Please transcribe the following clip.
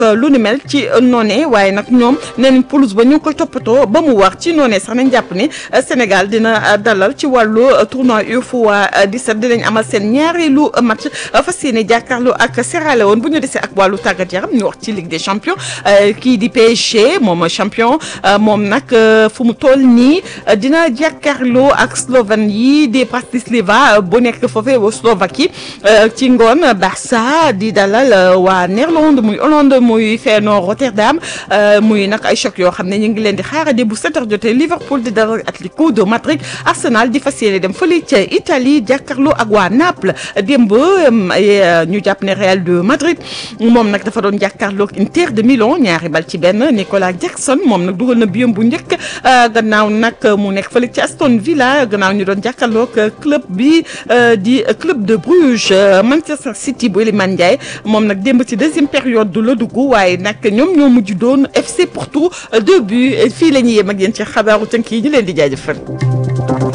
lu ni mel ci noonee waaye nag ñoom nee nañ pelouse ba ñu ngi koy toppatoo ba mu wax ci noonee sax nañ jàpp ni Sénégal dina dalal ci wàllu tournoi UFOA 17 dinañ amal seen ñaareelu match fas yéene jàkkaarloo ak Sierra Leone bu ñu desee ak wàllu tàggat yaram ñu wax ci Ligue des champions kii di PSG moom champion moom nag fu mu toll nii dina jàkkaarloo ak Slovène yi di Bratislava bu nekk foofee wa Slovaquie ci ngoon Barça di dalal waa Néerlande muy Hollande muy Feyenoord Rotterdam muy nag ay choc yoo xam ne ñu ngi leen di xaarandi bu 7h jotee Liverpool di dalal Atlético de Madrid Arsenal di fas yéene dem fële ca Italie jàkkaarloo ak waa Naples démb ñu jàpp ne Real de Madrid moom nag dafa doon jàkkaarloo ak Inter de Milan ñaari bal ci benn Nicolas Jackson moom nag dugal na biyam bu njëkk gannaaw nag mu nekk fële ci Aston Villa gannaaw ñu doon jàkkaarloo ak club bi di club de Bruges Manchester City bu Iliman Ndiaye moom nag démb ci deuxième période du la dugg waaye nag ñoom ñoo mujj doon FC Porto deux buts fii la ñuy yem ak yéen ci xabaaru tënk yi ñu leen di jaajëfal.